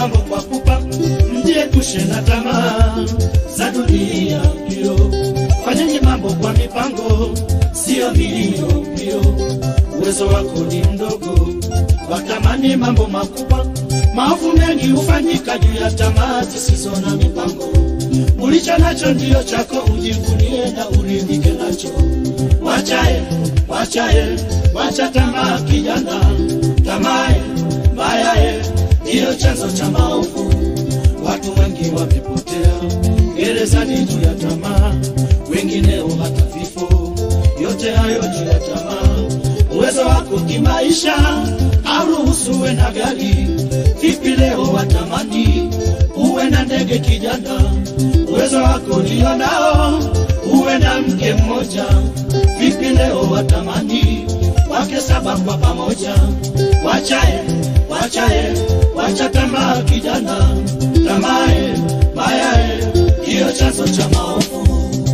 mambo kwa pupa, mjiepushe na tamaa za dunia mbio. Fanyeni mambo kwa mipango, sio mbio mbio. Uwezo wako ni mdogo, watamani mambo makubwa. Maovu mengi hufanyika juu ya tamaa zisizo na mipango. Ulicho nacho ndiyo chako, ujivunie na uridhike nacho. Wachae, wachae, wacha tamaa kijana, tamae mbayae ndiyo chanzo cha maovu. Watu wengi wamepotea gerezani juu ya tamaa, wengineo hata vifo. Yote hayo juu ya tamaa. Uwezo wako kimaisha auruhusuwe na gari. Vipi leo watamani uwe na ndege kijana? Uwezo wako ndio nao uwe na mke mmoja. Vipi leo watamani wake saba kwa pamoja? Wachae, wachae, wacha tamaa kijana, tamae mayae ndiyo chanzo cha maovu.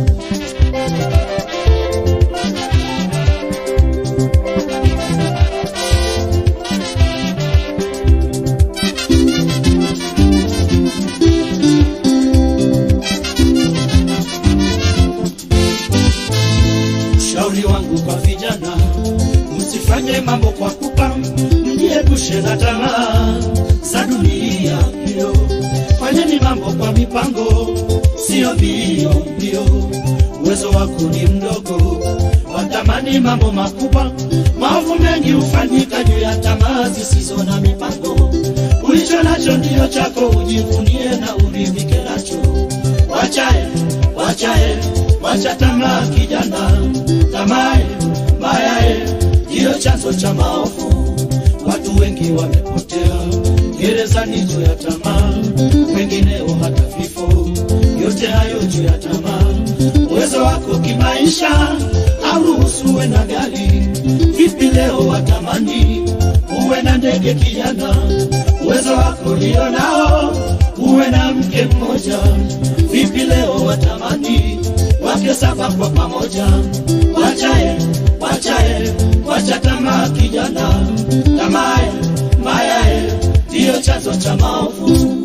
Ushauri wangu kwa vijana, msifanye mambo kwa pupa, mjiepushe na tamaa za dunia mbio. Fanyeni mambo kwa mipango, sio mbio mbio. Uwezo wako ni mdogo, watamani mambo makubwa. Maovu mengi hufanyika juu ya tamaa zisizo na mipango. Ulicho nacho ndiyo chako, ujivunie na uridhike nacho. Wachae, wachae, wacha tamaa kijana, tamae mayae ndiyo chanzo cha maovu. Watu wengi wamepotea gerezani juu ya tamaa, wengineo hata vifo. Yote hayo juu ya tamaa. Uwezo wako kimaisha auruhusuwe na gari. Vipi leo watamani uwe na ndege kijana? Uwezo wako ndio nao uwe na mke mmoja. Vipi leo watamani wake saba kwa pamoja? Wachae, wachae, wacha tamaa kijana, tamae mayae ndiyo chanzo cha maovu.